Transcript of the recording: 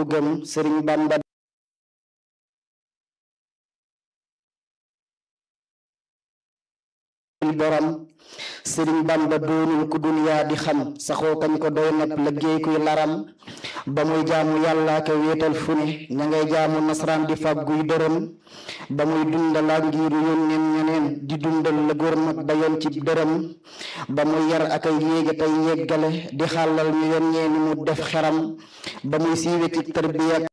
gëm sëriñ bamba borom sëriñ bamba doonul ku duniyaa di xam saxoo kañ ko doy nag liggéey kuy laram ba muy jaamu yàlla ka wéetal fu ne ña ngay jaamu nasaraan di fàgguy dërëm ba muy dundalaa ngiiru yónneen ñeneen di dundal la góor mag ba yoon ci dërëm ba muy yar ak ay yéega tey yeggale di xàllal ñu yoon ñeeni mu def xeram ba muy siiwe ci tarbiya